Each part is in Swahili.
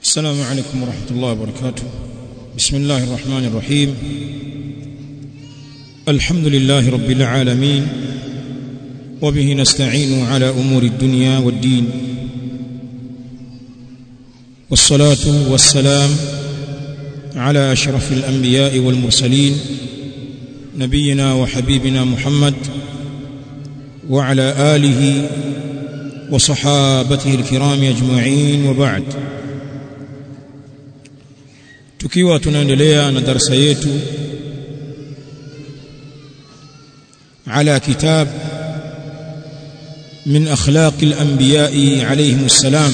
السلام عليكم ورحمة الله وبركاته بسم الله الرحمن الرحيم الحمد لله رب العالمين وبه نستعين على أمور الدنيا والدين والصلاة والسلام على أشرف الأنبياء والمرسلين نبينا وحبيبنا محمد وعلى آله وصحابته الكرام أجمعين وبعد tukiwa tunaendelea na darasa yetu على كتاب من أخلاق الأنبياء عليهم السلام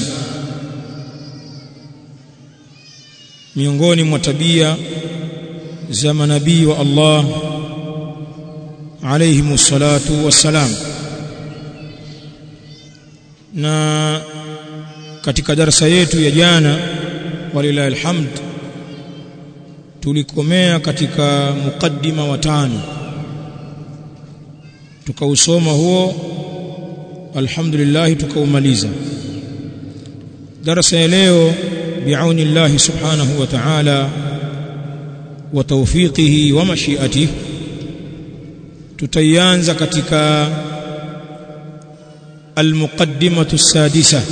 miongoni mwa tabia za manabii wa Allah alayhimu salatu wassalam na katika darasa yetu ya jana walilahi alhamd tulikomea katika mukaddima wa tano tukausoma huo alhamdulillah tukaumaliza darasa ya leo biauni Allah subhanahu wa ta'ala wa tawfiqihi wa mashiatihi tutaianza katika almuqaddimatu sadisa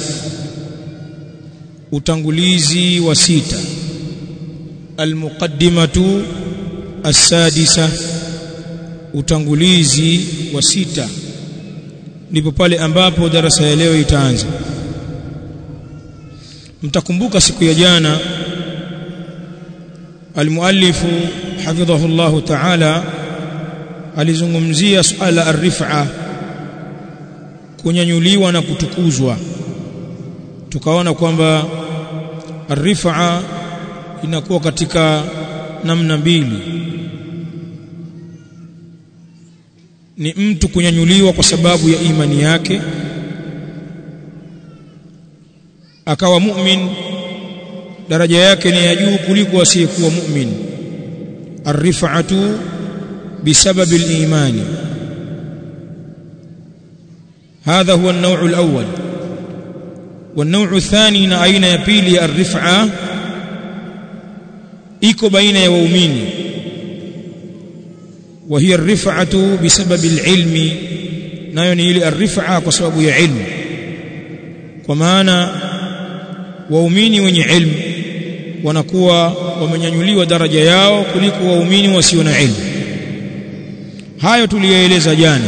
utangulizi wa sita almuqaddimatu as-sadisa utangulizi wa sita ndipo pale ambapo darasa ya leo itaanza mtakumbuka siku ya jana almuallifu hafidhahu Allah ta'ala alizungumzia suala ar-rif'a kunyanyuliwa na kutukuzwa tukaona kwamba ar-rif'a inakuwa katika namna mbili ni mtu kunyanyuliwa kwa sababu ya imani yake akawa mu'min daraja yake ni ya juu kuliko asiyekuwa mu'min ar-rif'atu bisababi al-imani هذا هو النوع الأول والنوع الثاني na aina ya pili ya ar-rif'a iko baina ya waumini وهي الرفعة بسبب العلم nayo ni ile الرفعة kwa sababu ya ilmu kwa maana waumini wenye ilmu wanakuwa wamenyanyuliwa daraja yao kuliko waumini wasio na ilmu hayo tuliyoeleza jana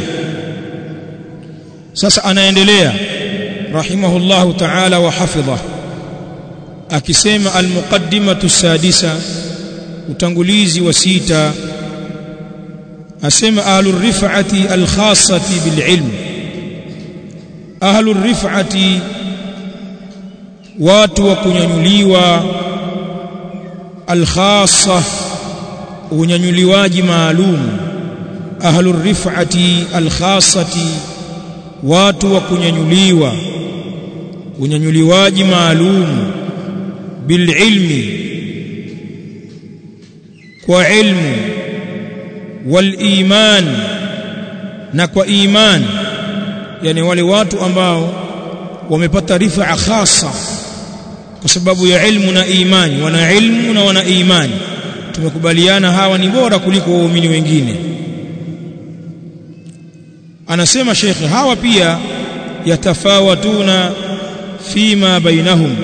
sasa anaendelea rahimahullahu ta'ala wa hafidha akisema almuqaddimatu sadisa utangulizi wa sita asema ahlur rif'ati alkhassati bililm ahlur rif'ati watu wa kunyanyuliwa alkhassa unyanyuliwaji maalum ahlur rif'ati alkhassati watu wa kunyanyuliwa unyanyuliwaji maalum bililmi kwa ilmu waliman na kwa iman yani wale watu ambao wamepata rifaa khasa kwa sababu ya ilmu na imani wana ilmu na wana imani tumekubaliana hawa ni bora kuliko waumini wengine anasema shekhe hawa pia yatafawatuna fima bainahum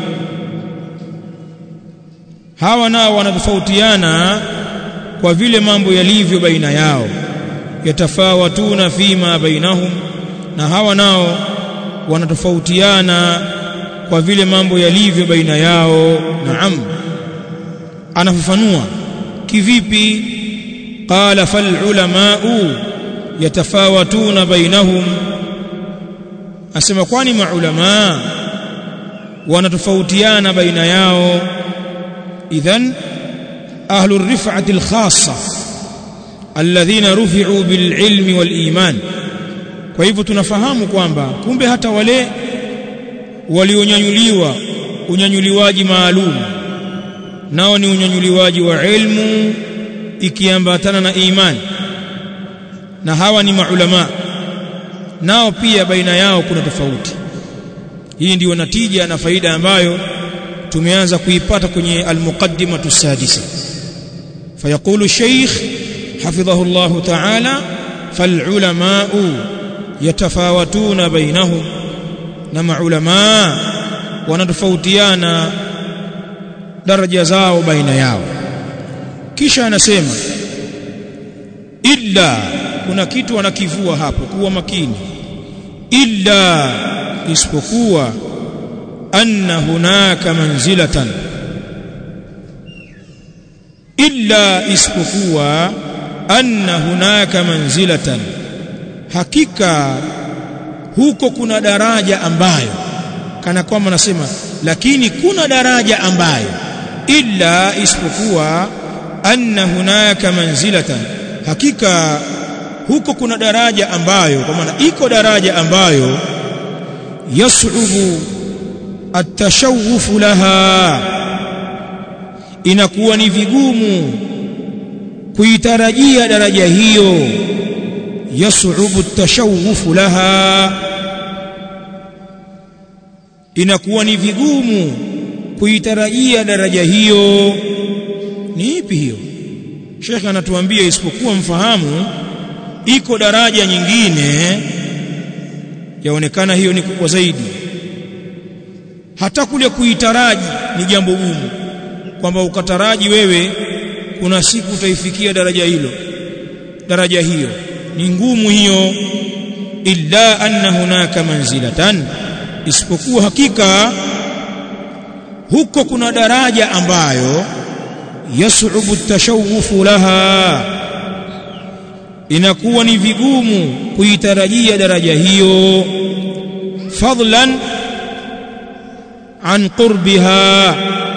hawa nao wanatofautiana kwa vile mambo yalivyo baina yao yatafawatuna fima bainahum na hawa nao wanatofautiana kwa vile mambo yalivyo baina yao naam anafafanua kivipi qala fal ulamau yatafawatuna bainahum asema kwani maulama wanatofautiana baina yao idhan أهل الرفعة الخاصة الذين رفعوا بالعلم والإيمان kwa hivyo tunafahamu kwamba kumbe hata wale walionyanyuliwa unyanyuliwaji maalum nao ni unyanyuliwaji wa ilmu ikiambatana na imani na hawa ni maulama nao pia baina yao kuna tofauti hii ndiyo natija na faida ambayo tumeanza kuipata kwenye almuqaddimatu sadisa فيقول الشيخ حفظه الله تعالى فالعلماء يتفاوتون بينهم نما علماء wanatofautiana daraja zao baina yao kisha anasema illa kuna kitu anakivua hapo kuwa makini illa isipokuwa anna hunaka manzilatan illa isipokuwa anna hunaka manzilatan hakika huko kuna daraja ambayo kana kwamba nasema lakini kuna daraja ambayo illa isipokuwa anna hunaka manzilatan hakika huko kuna daraja ambayo kwa maana iko daraja ambayo yas'ubu atashawufu laha inakuwa ni vigumu kuitarajia daraja hiyo yas'ubu atashawufu laha inakuwa ni vigumu kuitarajia daraja hiyo ni ipi hiyo Sheikh anatuambia isipokuwa mfahamu iko daraja nyingine yaonekana hiyo ni kubwa zaidi hata kule kuitaraji ni jambo gumu kwamba ukataraji wewe kuna siku utaifikia daraja hilo daraja hiyo ni ngumu hiyo illa anna hunaka manzilatan isipokuwa hakika huko kuna daraja ambayo yas'ubu tashawufu laha inakuwa ni vigumu kuitarajia daraja hiyo fadlan an qurbiha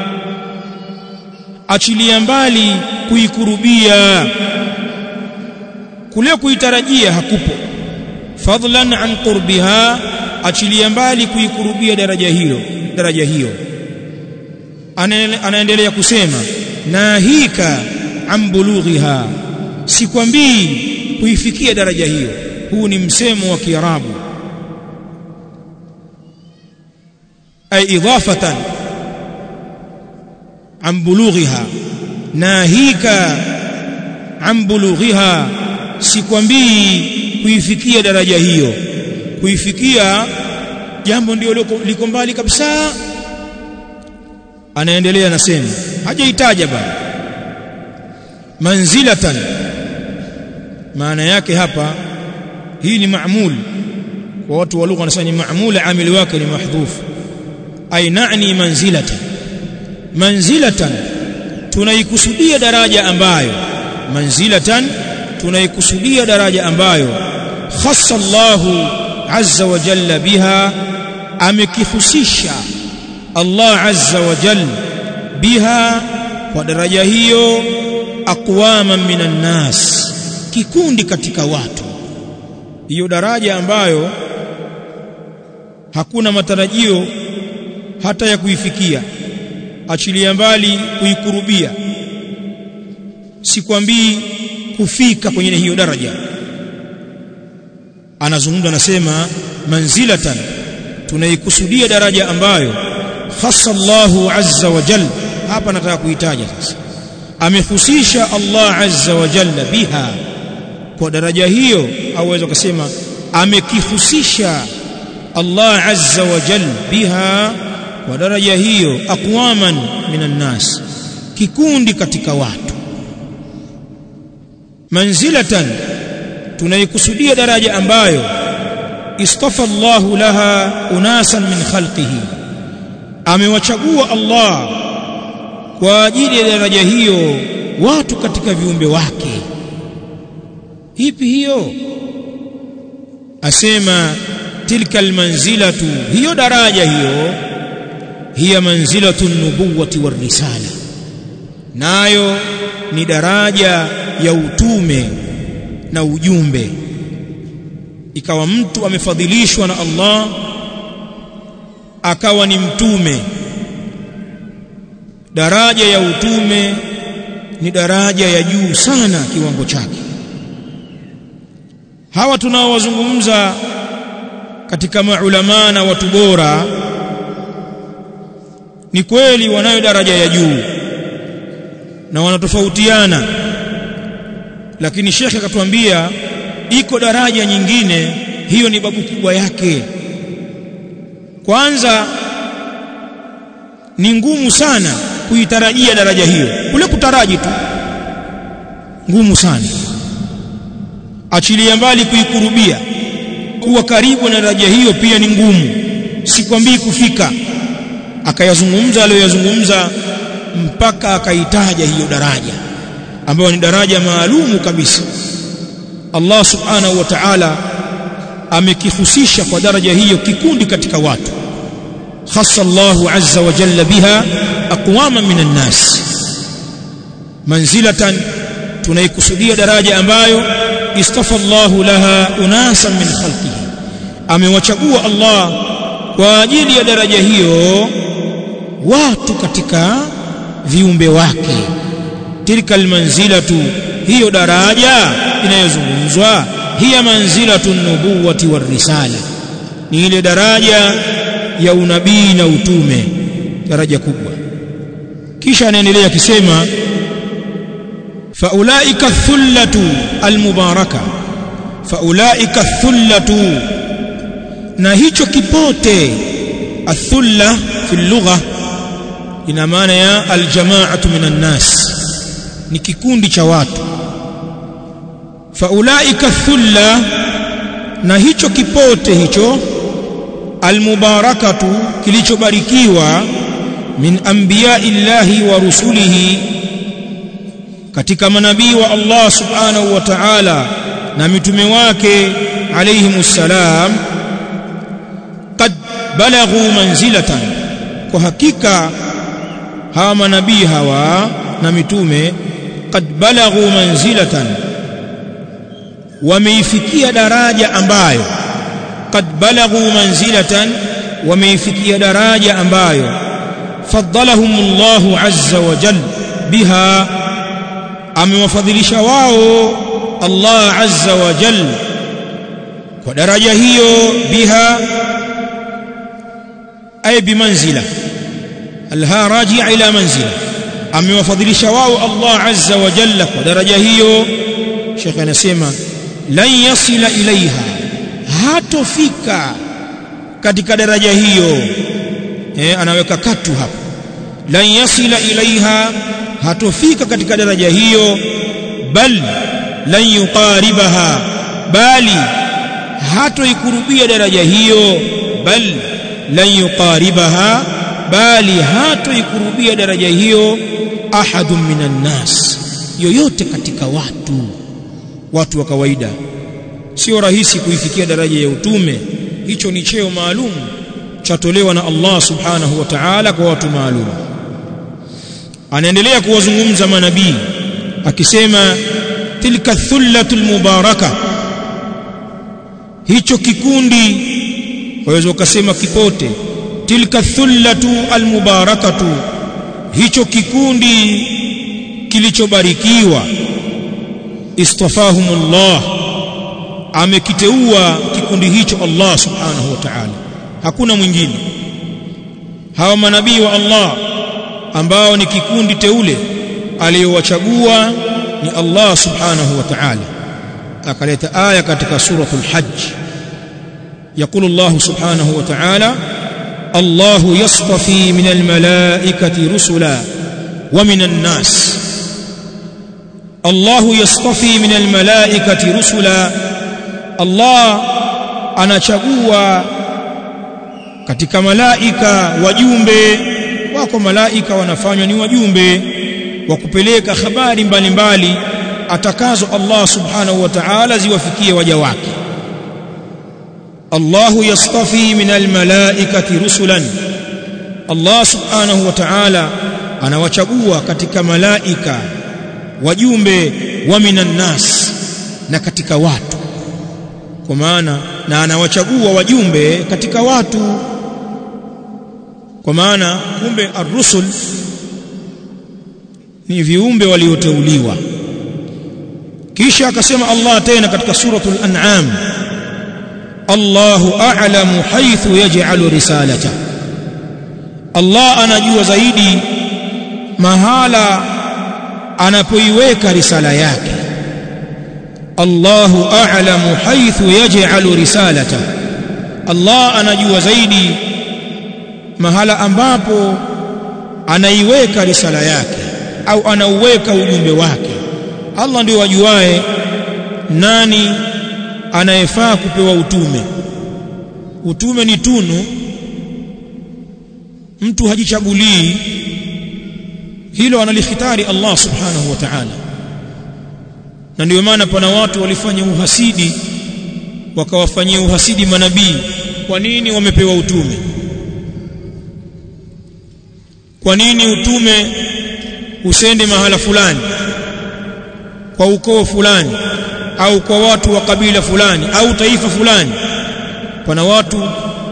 achilia mbali kuikurubia kule kuitarajia hakupo fadlan an qurbiha achilia mbali kuikurubia daraja hilo daraja hiyo anaendelea kusema nahika an bulughiha sikwambii kuifikia daraja hiyo huu ni msemo wa kiarabu ay idafatan an bulughiha nahika an bulughiha sikwambii kuifikia daraja hiyo kuifikia jambo ndio liko mbali kabisa anaendelea nasema hajaitaja bado manzilatan maana yake hapa hii ni maamul kwa watu wa lugha wanasema ni maamul amili wake ni mahdhuf ay na'ni manzilatan manzilatan tunaikusudia daraja ambayo manzilatan tunaikusudia daraja ambayo khassa Allahu azza wa jalla biha amekihusisha Allah azza wa jalla biha kwa daraja hiyo aqwaman minan nas kikundi katika watu hiyo daraja ambayo hakuna matarajio hata ya kuifikia achilia mbali kuikurubia sikwambii kufika kwenye hiyo daraja anazungumza anasema manzilatan tunaikusudia daraja ambayo khassa Allahu azza wa jalla hapa nataka kuitaja sasa amehusisha Allah azza wa jalla biha kwa daraja hiyo au waweza kusema amekihusisha Allah azza wa jalla biha kwa daraja hiyo aqwaman minan nas kikundi katika watu manzilatan tunaikusudia daraja ambayo istafa Allahu laha unasan min khalqihi amewachagua Allah kwa ajili ya daraja hiyo watu katika viumbe wake ipi hiyo asema tilka almanzilatu hiyo daraja hiyo hiya manzilatu nubuwati warisala nayo ni daraja ya utume na ujumbe ikawa mtu amefadhilishwa na Allah akawa ni mtume daraja ya utume ni daraja ya juu sana kiwango chake hawa tunaowazungumza katika maulama na watu bora ni kweli wanayo daraja ya juu na wanatofautiana lakini shekhe akatuambia iko daraja nyingine hiyo ni babu kubwa yake kwanza ni ngumu sana kuitarajia daraja hiyo kule kutaraji tu ngumu sana achilia mbali kuikurubia kuwa karibu na daraja hiyo pia ni ngumu sikwambii kufika akayazungumza aliyoyazungumza mpaka akaitaja hiyo daraja ambayo ni daraja maalumu kabisa Allah subhanahu wa ta'ala amekihusisha kwa daraja hiyo kikundi katika watu khassa Allahu azza wa jalla biha aqwama minan nas manzilatan tunaikusudia daraja ambayo istafa Allahu laha unasan min khalqihi amewachagua Allah kwa ajili ya daraja hiyo watu katika viumbe wake tilka almanzilatu hiyo daraja inayozungumzwa hiya manzilatu nubuwati warisala ni ile daraja ya unabii na utume daraja kubwa kisha anaendelea akisema faulaika thullatu almubaraka faulaika thullatu na hicho kipote athulla fi lugha ina maana ya aljamaatu minan nas ni kikundi cha watu faulaika thulla na hicho kipote hicho almubarakatu kilichobarikiwa min anbiya'illahi wa rusulihi katika manabii wa Allah subhanahu wa ta'ala na mitume wake alayhimus salam qad balaghu manzilatan kwa hakika hawa manabii hawa na mitume qad balaghu manzilatan wameifikia daraja ambayo qad balaghu manzilatan wameifikia daraja ambayo faddalahum Allahu azza wa jal biha amewafadhilisha wao Allah azza wa jal kwa daraja hiyo biha ay bimanzila alha raji'a ila manzila amewafadhilisha wao Allah azza wa jalla kwa daraja hiyo Sheikh anasema lan yasila ilaiha hatofika katika daraja hiyo eh anaweka katu hapo lan yasila ilaiha hatofika katika daraja hiyo bal lan yuqaribaha bali hatoikurubia daraja hiyo bal lan yuqaribaha bali hatoikurubia daraja hiyo ahadun minan nas yoyote katika watu watu wa kawaida sio rahisi kuifikia daraja ya utume hicho ni cheo maalum chatolewa na Allah subhanahu wa ta'ala kwa watu maalum anaendelea kuwazungumza manabii akisema tilka thullatul mubaraka hicho kikundi waweza ukasema kipote tilka thullatu almubarakatu hicho kikundi kilichobarikiwa istafahumullah amekiteua kikundi hicho Allah subhanahu wa ta'ala hakuna mwingine hawa manabii wa Allah ambao ni kikundi teule aliyowachagua ni Allah subhanahu wa ta'ala akaleta aya katika suratul hajj يقول الله سبحانه وتعالى الله يصطفي من الملائكة رسلا ومن الناس الله يصطفي من الملائكة رسلا الله anachagua katika malaika wajumbe wako malaika wanafanywa ni wajumbe wa kupeleka habari mbalimbali atakazo Allah subhanahu wa ta'ala ziwafikie waja wake الله يصطفي من الملائكة رسلا الله سبحانه وتعالى anawachagua katika malaika wajumbe wa minan nas na katika watu kwa maana na anawachagua wajumbe katika watu kwa maana kumbe ar-rusul ni viumbe walioteuliwa kisha akasema Allah tena katika suratul an'am الله أعلم حيث يجعل رسالته Allah anajua zaidi mahala anapoiweka risala yake Allahu a'lamu haythu yaj'alu risalata Allah anajua zaidi mahala ambapo anaiweka risala yake au anauweka ujumbe wake Allah ndio wajuae nani anayefaa kupewa utume utume ni tunu mtu hajichagulii hilo analikhitari Allah subhanahu wa ta'ala na ndio maana pana watu walifanya uhasidi wakawafanyia uhasidi manabii kwa nini wamepewa utume kwa nini utume usende mahala fulani kwa ukoo fulani au kwa watu wa kabila fulani au taifa fulani pana watu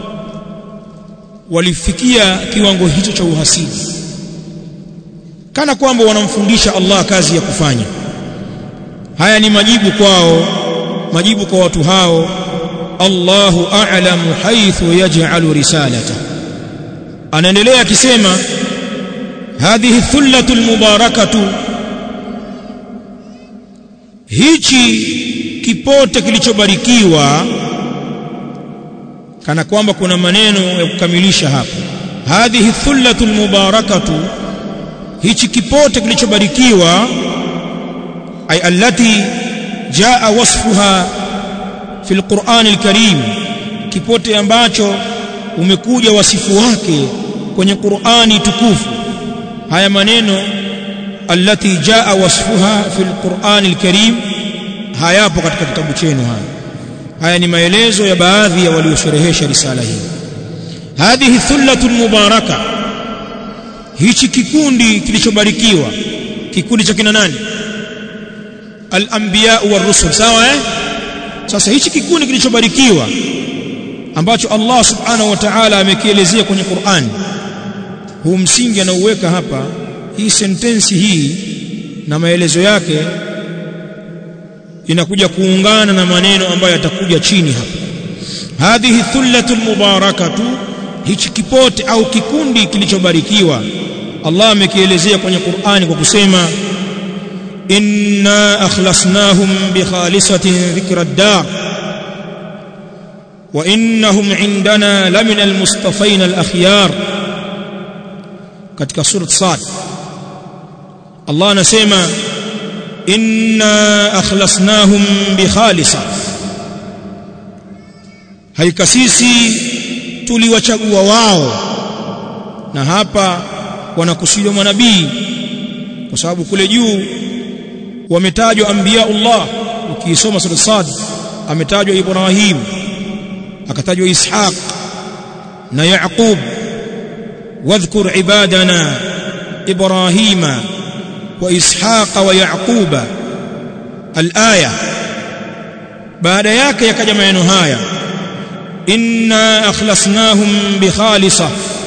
walifikia kiwango hicho cha uhasidi kana kwamba wanamfundisha Allah kazi ya kufanya haya ni majibu kwao majibu kwa watu hao Allahu a'lamu haythu yaj'alu risalata anaendelea akisema hadhihi thullatu almubarakatu hichi kipote kilichobarikiwa kana kwamba kuna maneno ya kukamilisha hapo hadhihi thullatu almubarakatu hichi kipote kilichobarikiwa ay allati jaa wasfuha fi alquran alkarim kipote ambacho umekuja wasifu wake kwenye Qur'ani tukufu haya maneno allati jaa wasfuha fi alquran alkarim hayapo katika kitabu chenu haya haya ni maelezo ya baadhi ya waliosherehesha risala hii hadhihi thullatu mubaraka hichi kikundi kilichobarikiwa kikundi cha kina nani al-anbiya wa rusul sawa eh sasa hichi kikundi kilichobarikiwa ambacho Allah subhanahu wa ta'ala amekielezea kwenye Qur'an huu msingi anauweka hapa hii sentensi hii na maelezo yake inakuja kuungana na maneno ambayo yatakuja chini hapa hadhihi thullatu mubarakatu hichi kipote au kikundi kilichobarikiwa Allah amekielezea kwenye Qur'ani kwa kusema inna akhlasnahum bi khalisatin dhikra ad-dar wa innahum indana lamina al-mustafain al-akhyar katika surat Sad Allah anasema inna akhlasnahum bi khalisa haika sisi tuliwachagua wao na hapa wanakusudiwa manabii kwa sababu kule juu wametajwa anbiyaullah ukisoma sura Sad ametajwa Ibrahim akatajwa Ishaq na Yaqub واذكر عبادنا إبراهيم وإسحاق ويعقوب الآية بعد ياك يكجا maneno haya inna akhlasnahum bikhalisa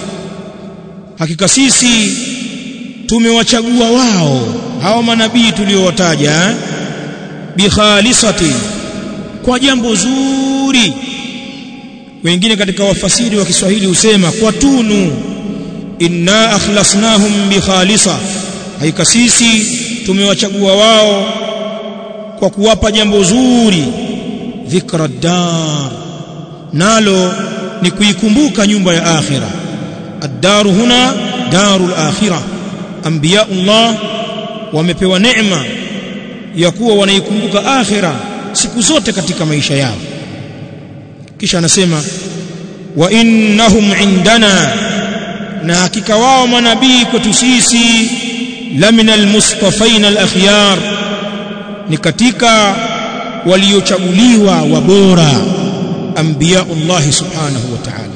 hakika sisi tumewachagua wao hao manabii tuliowataja bikhalisati kwa jambo zuri wengine katika wafasiri wa Kiswahili husema kwa tunu inna akhlasnahum bikhalisa haika sisi tumewachagua wao kwa kuwapa jambo zuri dhikra dar nalo ni kuikumbuka nyumba ya akhira ad-daru huna darul akhira anbiyaullah wamepewa neema ya kuwa wanaikumbuka akhira siku zote katika maisha yao kisha anasema wa innahum indana na hakika wao manabii kwetu sisi lamina almustafaina alakhyar ni katika waliochaguliwa wabora anbiyaullah subhanahu wa ta'ala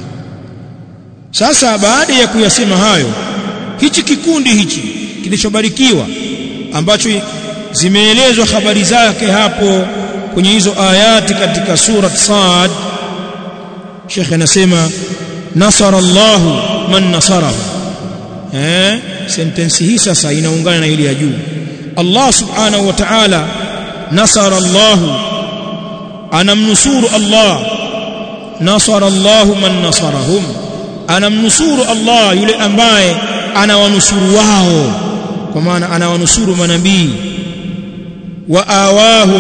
sasa baada ya kuyasema hayo hichi kikundi hichi kilichobarikiwa ambacho zimeelezwa habari zake hapo kwenye hizo ayati katika surat Sad Sheikh anasema nasara Allah man nasarahu eh sentensi hii sasa inaungana na ile ya juu Allah subhanahu wa ta'ala nasara Allah anamnusuru Allah nasara Allah man nasarahum anamnusuru Allah yule ambaye anawanusuru wao kwa maana anawanusuru manabii wa awahum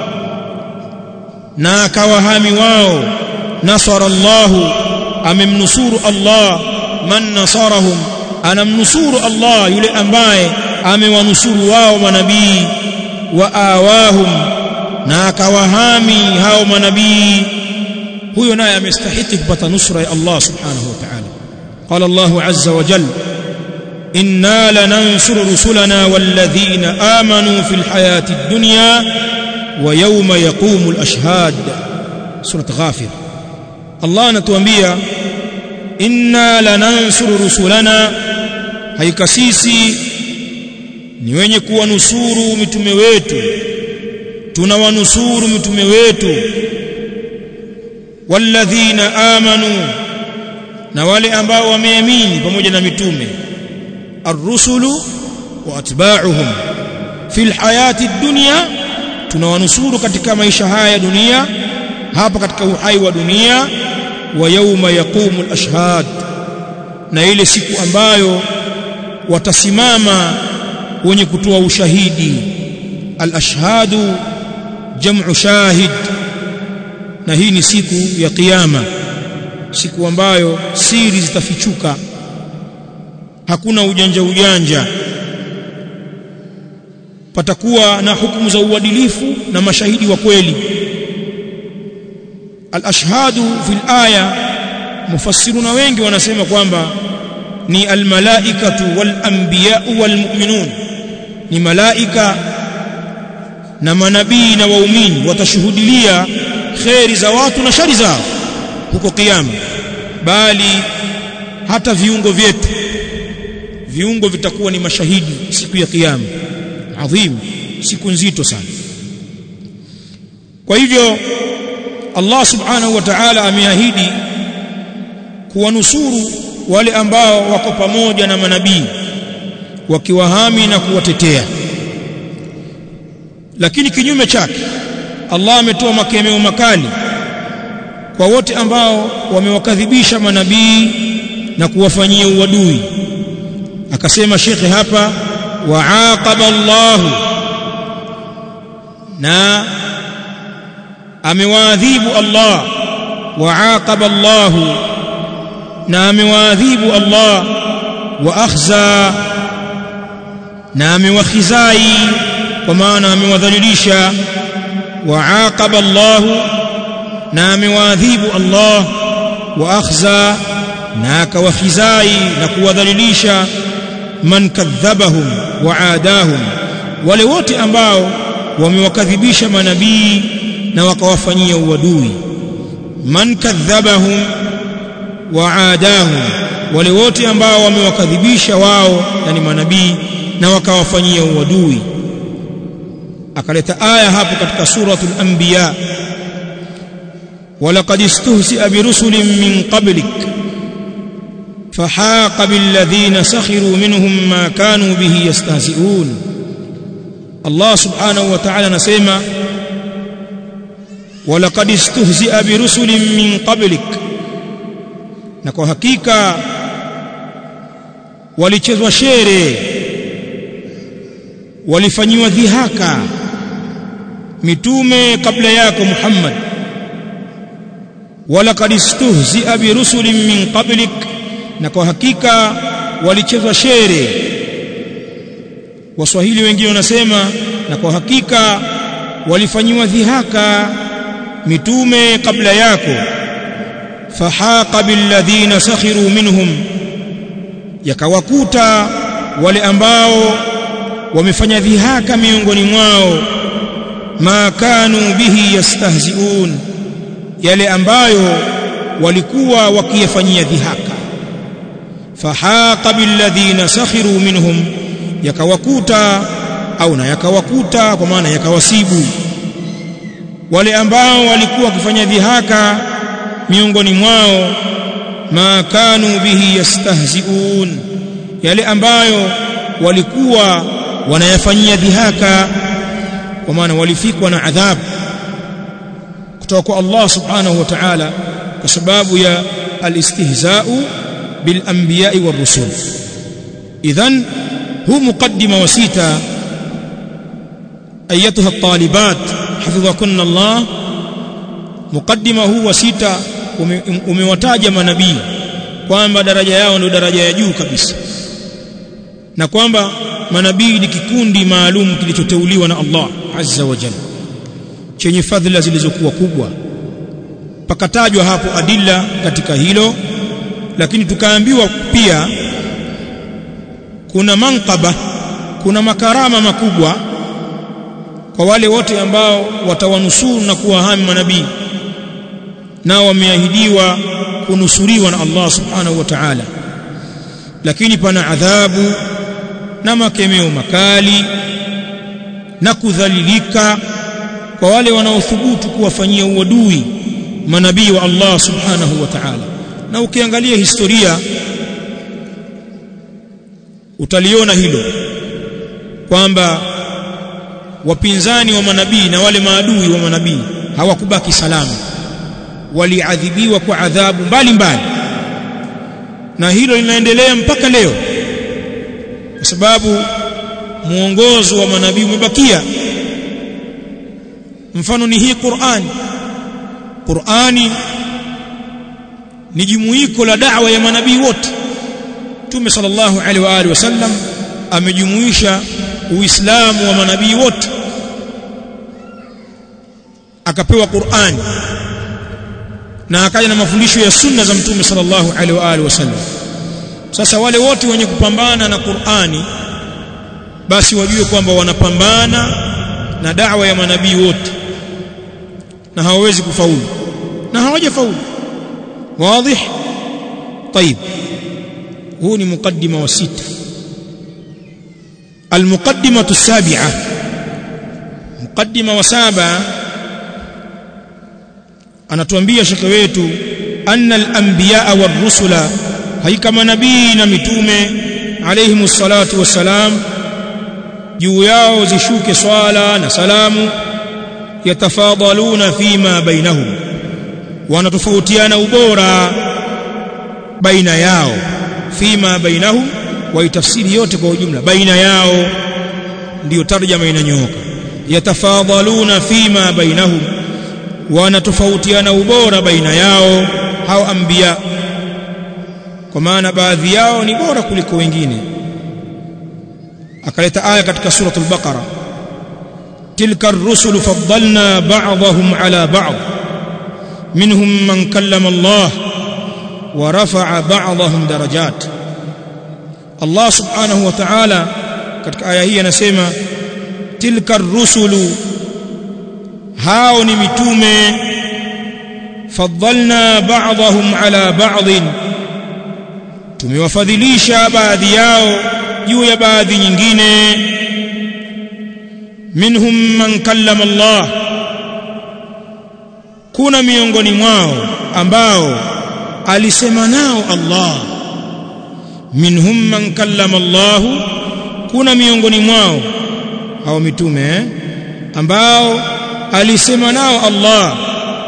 na akawahami wao nasara Allah amemnusuru Allah man nasarahum anamnusuru Allah yule ambaye amewanusuru wao manabii wa awahum na akawahami hao manabii huyo naye amestahiki kupata nusra ya Allah subhanahu wa ta'ala qala Allah azza wa jalla inna lanansuru rusulana walladhina amanu fil hayati ad-dunya wa yawma yaqumu al-ashhad surat ghafir Allah anatuambia inna lanansuru rusulana haika sisi ni wenye kuwanusuru mitume wetu tunawanusuru mitume wetu walladhina amanu na wale ambao wameamini pamoja na mitume ar-rusulu wa atba'uhum fil hayati dunya tunawanusuru katika maisha haya ya dunia hapa katika uhai wa dunia wa yauma yaqumu al-ashhad na ile siku ambayo watasimama wenye kutoa ushahidi al-ashhadu jam'u shahid na hii ni siku ya kiyama siku ambayo siri zitafichuka hakuna ujanja ujanja patakuwa na hukumu za uadilifu na mashahidi wa kweli al-ashhadu fil aya mufassiruna wengi wanasema kwamba ni al-malaikatu wal-anbiya'u wal-mu'minun ni malaika na manabii na waumini watashuhudilia kheri za watu na shari zao huko kiyama bali hata viungo vyetu viungo vitakuwa ni mashahidi siku ya kiyama adhim siku nzito sana kwa hivyo Allah subhanahu wa ta'ala ameahidi kuwanusuru wale ambao wako pamoja na manabii wakiwahami na kuwatetea lakini kinyume chake Allah ametoa makemeo makali kwa wote ambao wamewakadhibisha manabii na kuwafanyia uadui akasema shekhe hapa waaqaba Allah na amewaadhibu Allah waaqaba Allah na amewaadhibu Allah wa akhza na amewakhizai kwa maana amewadhalilisha waaqaba Allah na amewaadhibu Allah wa akhza na akawakhizai na kuwadhalilisha man kadhabahum wa aadahum wale wote ambao wamewakadhibisha manabii na wakawafanyia uadui man kadhabahum wa aadahum wale wote ambao wamewakadhibisha wao yani manabii na wakawafanyia uadui akaleta aya hapo katika suratul anbiya ولقد استهزئ برسل من قبلك فحاق بالذين سخروا منهم ما كانوا به يستهزئون الله سبحانه وتعالى نسمع ولقد استهزئ برسل من قبلك na kwa hakika walichezwa shere walifanyiwa dhihaka mitume kabla yako Muhammad walaqad istuhzi'a bi rusulin min qablik na kwa hakika walichezwa shere waswahili wengine wanasema na kwa hakika walifanyiwa dhihaka mitume kabla yako fahaqa billadhina sakhiru minhum yakawakuta wale ambao wamefanya dhihaka miongoni mwao ma kanu bihi yastahziun yale ambayo walikuwa wakiyafanyia dhihaka fahaqa billadhina sakhiru minhum yakawakuta au na yakawakuta kwa maana yakawasibu wale ambao walikuwa wakifanya dhihaka miongoni mwao ma kanu bihi yastahziun yale ambayo walikuwa wanayafanyia dhihaka kwa maana walifikwa na adhabu kutoka kwa Allah subhanahu wa ta'ala kwa sababu ya alistihza'u bil anbiya'i war rusul idhan hu muqaddima wa sita ayatuha at-talibat hafidhakunna Allah muqaddima huu wa sita umewataja manabii kwamba daraja yao ndio daraja ya juu kabisa na kwamba manabii ni kikundi maalum kilichoteuliwa na Allah azza wa jalla chenye fadhila zilizokuwa kubwa pakatajwa hapo adilla katika hilo lakini tukaambiwa pia kuna manqaba kuna makarama makubwa kwa wale wote ambao watawanusuru na kuwahami manabii nao wameahidiwa kunusuriwa na Allah subhanahu wa ta'ala lakini pana adhabu na makemeo makali na kudhalilika kwa wale wanaothubutu kuwafanyia uadui manabii wa Allah subhanahu wa ta'ala na ukiangalia historia utaliona hilo kwamba wapinzani wa manabii na wale maadui wa manabii hawakubaki salama waliadhibiwa kwa adhabu mbalimbali na hilo linaendelea mpaka leo kwa sababu muongozo wa manabii umebakia mfano ni hii Qur'ani Qur'ani ni jumuiko la da'wa ya manabii wote Mtume sallallahu alaihi wa alihi wasallam amejumuisha Uislamu wa manabii wote akapewa Qur'ani na akaja na mafundisho ya sunna za Mtume sallallahu alaihi wa alihi wasallam sasa wale wote wenye kupambana na Qur'ani basi wajue kwamba wanapambana na da'wa ya manabii wote na hawawezi kufaulu na hawajafaulu wazi طيب huu ni mukaddima wa sita المقدمة السابعة مقدمة وسابعة anatuambia shekhe wetu anna al-anbiya war-rusula haikama nabii na mitume alayhi salatu wassalam juu yao zishuke swala na salamu yatafadaluna fima bainahum wanatofautiana ubora baina yao fima bainahum waitafsiri yote kwa ujumla baina yao ndiyo tarjama inanyooka yatafadaluna fima bainahum wanatofautiana ubora baina yao hao anbiya kwa maana baadhi yao ni bora kuliko wengine akaleta aya katika suratul baqara tilka ar-rusulu faddalna ba'dahum ala ba'd minhum man kallama Allah wa rafa'a ba'dahum darajat Allah subhanahu wa ta'ala katika aya hii anasema tilka ar-rusulu hao ni mitume faddalna ba'dahum ala ba'd tumewafadhilisha baadhi yao juu ya baadhi nyingine minhum man kallama Allah kuna miongoni mwao ambao alisema nao Allah minhum man kallama Allah kuna miongoni mwao hao mitume eh? ambao alisema nao Allah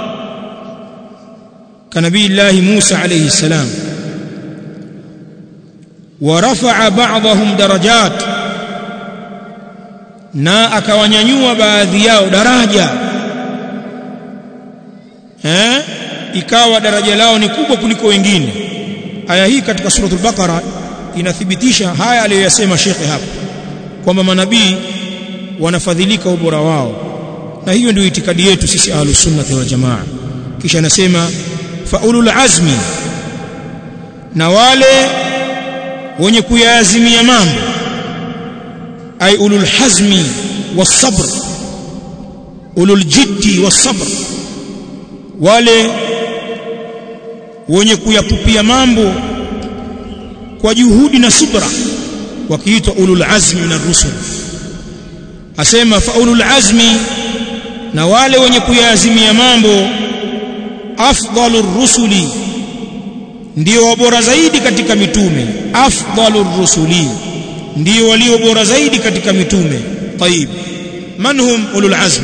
kanabii Allah Musa alayhi salam ورفع بعضهم درجات na akawanyanyua baadhi yao daraja eh ikawa daraja lao ni kubwa kuliko wengine aya hii katika suratul baqara inathibitisha haya aliyoyasema shekhe hapa kwamba manabii wanafadhilika ubora wao na hiyo ndio itikadi yetu sisi ahlus sunnah wal jamaa kisha anasema faulul azmi na wale wenye kuyaazimia mambo ay ulul hazmi wasabr ulul jiddi wasabr wale wenye kuyapupia mambo kwa juhudi na subra wakiitwa ulul azmi min ar-rusul asema fa ulul azmi na wale wenye kuyaazimia mambo afdalur rusuli ndio bora zaidi katika mitume afdalur rusuli ndio walio bora zaidi katika mitume طيب man hum ulul azm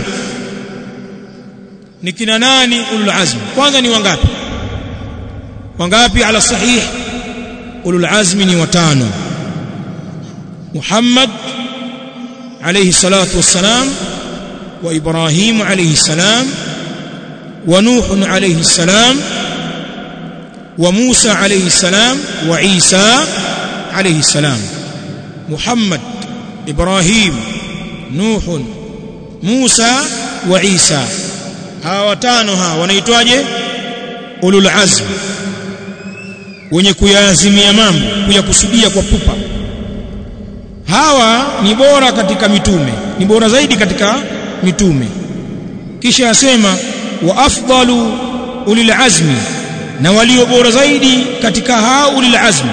ni kina nani ulul azm kwanza ni wangapi wangapi ala sahih ulul azmi ni watano Muhammad alayhi salatu wassalam wa Ibrahim alayhi salam wa Nuh alayhi salam wa Musa alayhi salam wa Isa alayhi salam Muhammad Ibrahim Nuh Musa wa Isa hawa watano hawa wanaitwaje ulul azm wenye kuyaazimia mambo kuyakusudia kwa pupa hawa ni bora katika mitume ni bora zaidi katika mitume kisha asema wa afdalu ulil azmi na walio bora zaidi katika hao ulil azmi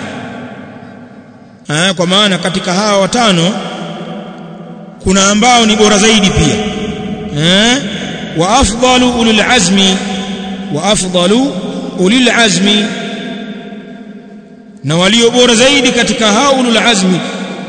ha, kwa maana katika hawa watano kuna ambao ni bora zaidi pia ha? wa afdalu ulil azmi wa afdalu ulil azmi na walio bora zaidi katika hao ulul azmi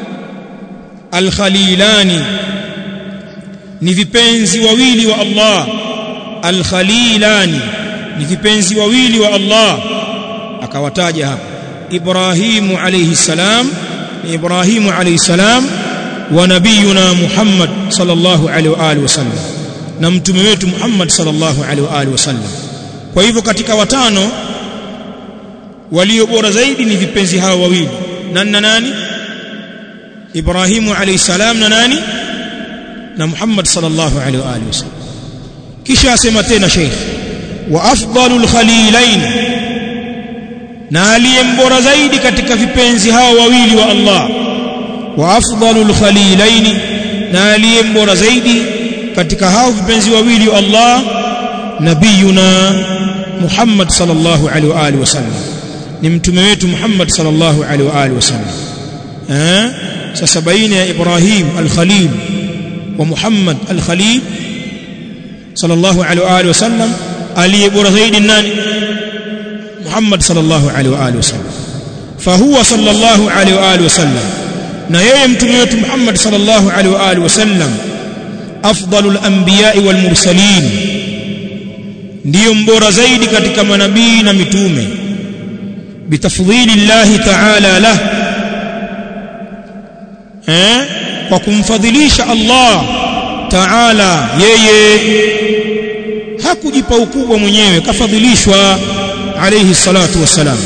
alkhalilani ni vipenzi wawili wa Allah alkhalilani ni vipenzi wawili wa Allah akawataja hapa Ibrahimu alayhi salam ni Ibrahimu alayhi salam wa nabiyuna Muhammad sallallahu alaihi wa alihi wasallam na mtume wetu Muhammad sallallahu alaihi wa alihi wasallam kwa hivyo katika watano walio bora zaidi ni vipenzi hao wawili nani na nani Ibrahimu alayhi salam na nani na Muhammad sallallahu alaihi wa alihi wasallam kisha asema tena Sheikh wa afdalul khalilain na aliyembora zaidi katika vipenzi hao wawili wa Allah wa afdalul khalilain na aliyembora zaidi katika hao vipenzi wawili wa Allah nabiyuna Muhammad sallallahu alaihi wa alihi wasallam ni mtume wetu Muhammad sallallahu alaihi wa alihi wasallam eh sasa baina ya Ibrahim al-Khalil wa Muhammad al-Khalil sallallahu alaihi wa alihi wasallam aliye bora zaidi nani Muhammad sallallahu alaihi wa alihi wasallam fahuwa sallallahu alaihi wa alihi wasallam na yeye mtume wetu Muhammad sallallahu alaihi wa alihi wasallam afdalul anbiya'i wal mursalin ndiyo mbora zaidi katika manabii na mitume bitafdhili Allah ta'ala lah eh kwa kumfadhilisha Allah ta'ala yeye hakujipa ukubwa mwenyewe kafadhilishwa alayhi salatu wassalam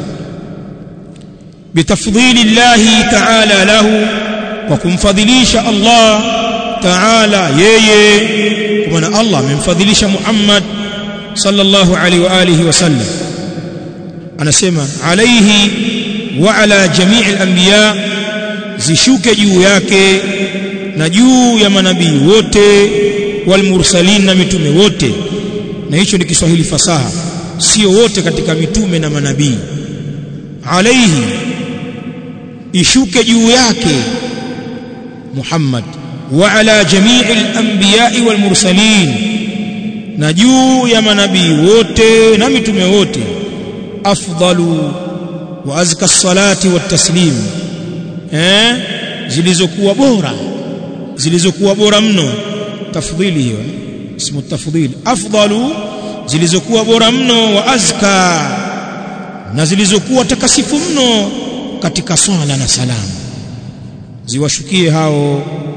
bitafdhili Allah ta'ala lahu kwa kumfadhilisha Allah ta'ala yeye kwa maana Allah amemfadhilisha Muhammad sallallahu alaihi wa alihi wasallam anasema alaihi wa ala jami'il anbiya zishuke juu yake na juu ya manabii wote wal mursalin na mitume wote na hicho ni Kiswahili fasaha sio wote katika mitume na manabii alaihi ishuke juu yake Muhammad wa ala jami'il anbiya wal mursalin na juu ya manabii wote na mitume wote afdalu wa azka salati wat taslim eh zilizokuwa bora zilizokuwa bora mno tafdhili hiyo ismu tafdhili afdalu zilizokuwa bora mno wa azka na zilizokuwa takasifu mno katika swala na salamu ziwashukie hao